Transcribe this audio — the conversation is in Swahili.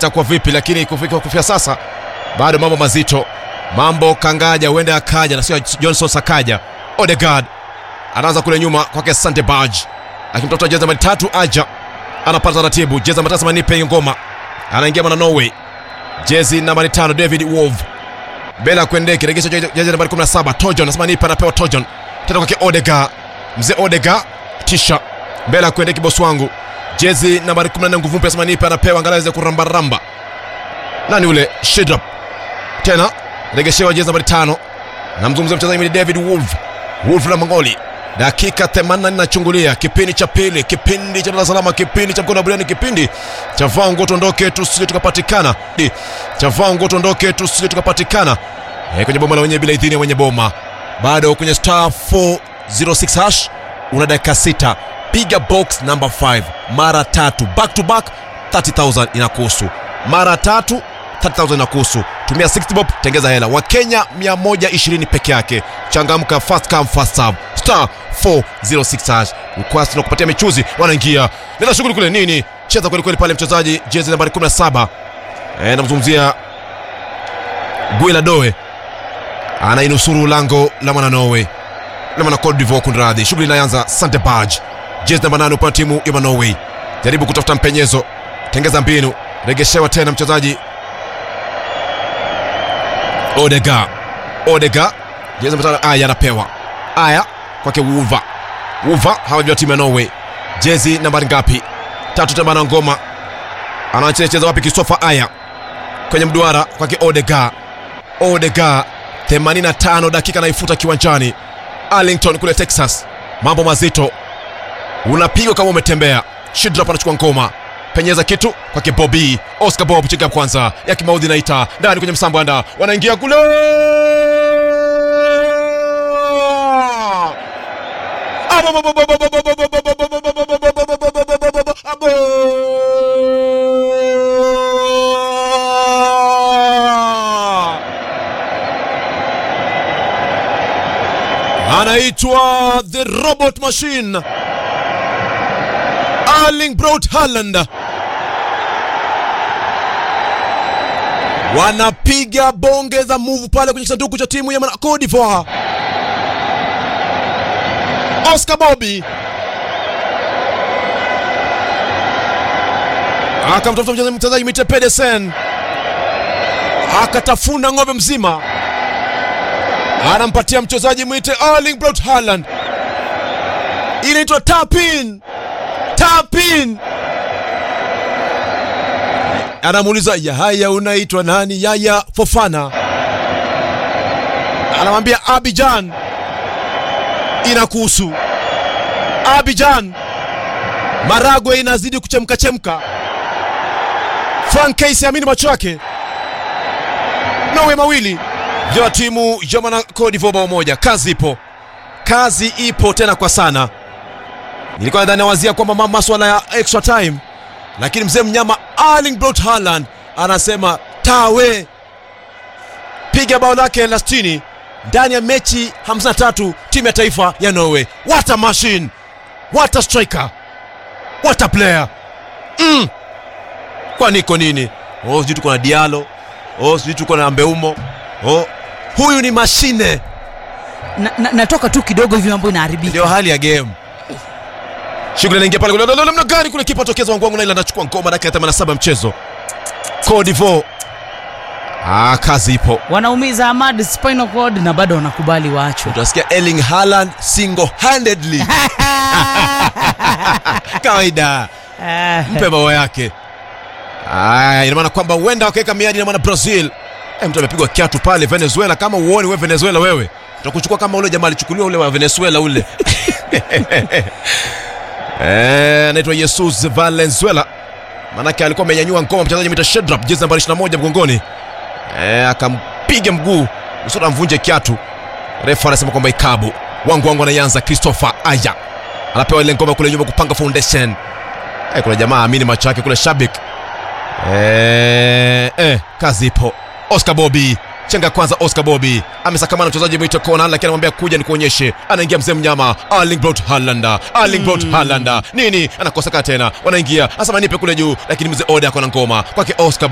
itakuwa vipi, lakini kufika kufia sasa bado mambo mazito, mambo kangaja, huenda akaja na sio Johnson Sakaja. Odegaard anaanza kule nyuma kwake Sante Baj akimtafuta jezi nambari tatu, aja anapata taratibu, jezi nambari tatu Manipe Ngoma anaingia mwana Norway, jezi nambari tano David Wolf Bela Kwendeki regesha jezi nambari 17 Tojon anasema nipe, anapewa Tojon tena kwake Odegaard, mzee Odegaard tisha Bela Kwendeki bosi wangu, jezi nambari 14 nguvu mpya anasema nipe, anapewa angalau aweze kurambaramba nani ule Shidrap tena regeshewa jezi nambari tano namzungumzia mchezaji mwingine David Wolf Wolf la Mongoli dakika 80 nachungulia kipindi cha pili kipindi cha Dar Salama kipindi cha mkono wa buriani kipindi cha vango tuondoke tusije tukapatikana cha vango tuondoke tusije tukapatikana e, kwenye boma la wenyewe bila idhini ya wenye boma bado kwenye star 406 hash una dakika sita piga box number 5 mara tatu back to back 30000 inakuhusu mara tatu 30000 inakuhusu tumia 60 bob tengeza hela wakenya 120 peke yake changamka fast come fast serve star 406 hash ukwasi na kupatia michuzi wanaingia nenda shughuli kule nini cheza kweli kweli pale mchezaji jezi nambari 17 eh namzungumzia Gwila Doe anainusuru lango la mwana Norway la mwana Cote d'Ivoire kunradhi shughuli inaanza Sante Baj jezi namba 8 upande timu ya Norway jaribu kutafuta mpenyezo tengeza mbinu regeshewa tena mchezaji Odega Odega jezi namba 5 aya anapewa aya kwake Wuva Wuva hawa ndio timu ya Norway jezi nambari ngapi tatu tamba na ngoma anacheza wapi Christopher aya kwenye mduara kwake Odega Odega 85 dakika naifuta kiwanjani Arlington kule Texas mambo mazito unapigwa kama umetembea Shidrap anachukua ngoma penyeza kitu kwake Bobby Oscar Bob chika kwanza ya kimaudhi naita ndani kwenye msambo anda wanaingia kule anaitwa the robot machine Erling Braut Haaland wanapiga bonge za move pale kwenye kisanduku cha timu ya Cote d'Ivoire. Oscar Bobby akamtafuta mchezaji Mite Pedersen, akatafuna ng'ombe mzima, anampatia mchezaji mwite Erling Braut Haaland, inaitwa tapin tapin anamuuliza Yahaya, unaitwa nani? Yaya Fofana anamwambia Abidjan, inakuhusu Abidjan. Maragwe inazidi kuchemka chemka. Frank Keisi amini macho yake. Nowe mawili vya timu ya mwana Cote d'Ivoire bao moja. Kazi ipo, kazi ipo tena kwa sana. Nilikuwa nadhani nawazia kwamba maswala ya extra time lakini mzee mnyama Erling Braut Haaland anasema tawe, piga bao lake la 60 ndani ya mechi 53 timu ya taifa ya Norway. What a machine, what a striker, what a player mm. Kwani iko nini? Oh, sijui tuko na Diallo, oh, sijui tuko na Mbeumo, oh, huyu ni mashine. na, na, natoka tu kidogo hivi mambo inaharibika. Ndio hali ya game. Shughuli inaingia pale kule namna gani kule kipa tokeza wangu wangu na ile anachukua ngoma dakika ya 87 mchezo. Cote d'Ivoire. Ah, kazi ipo. Wanaumiza Ahmad spinal cord na bado wanakubali waachwe. Utasikia Erling Haaland single handedly. Kawaida. Mpe bao yake. Ah, ina maana kwamba huenda wakaweka miadi na maana Brazil. Eh, mtu amepigwa kiatu pale Venezuela kama uoni wewe Venezuela wewe. Tutakuchukua kama ule jamaa alichukuliwa ule wa Venezuela ule. Eh, anaitwa Jesus Valenzuela. Manake alikuwa amenyanyua ngoma mchezaji mita Shedrap jezi nambari 21 mgongoni. Eh, akampiga mguu usura mvunje kiatu. Refa anasema kwamba ikabu. Wangu wangu anaanza Christopher Aya. Anapewa ile ngoma kule nyuma kupanga foundation. Eh, kuna jamaa amini macho yake kule shabik. Eh, eh, kazi ipo. Oscar Bobby chenga kwanza Oscar Bobby amesakamana mchezaji mwito kona, lakini anamwambia kuja nikuonyeshe. Anaingia mzee mnyama Erling Braut Haaland, Erling Braut Haaland nini, anakoseka tena, wanaingia anasema nipe kule juu, lakini mzee Oda ako na ngoma kwake Oscar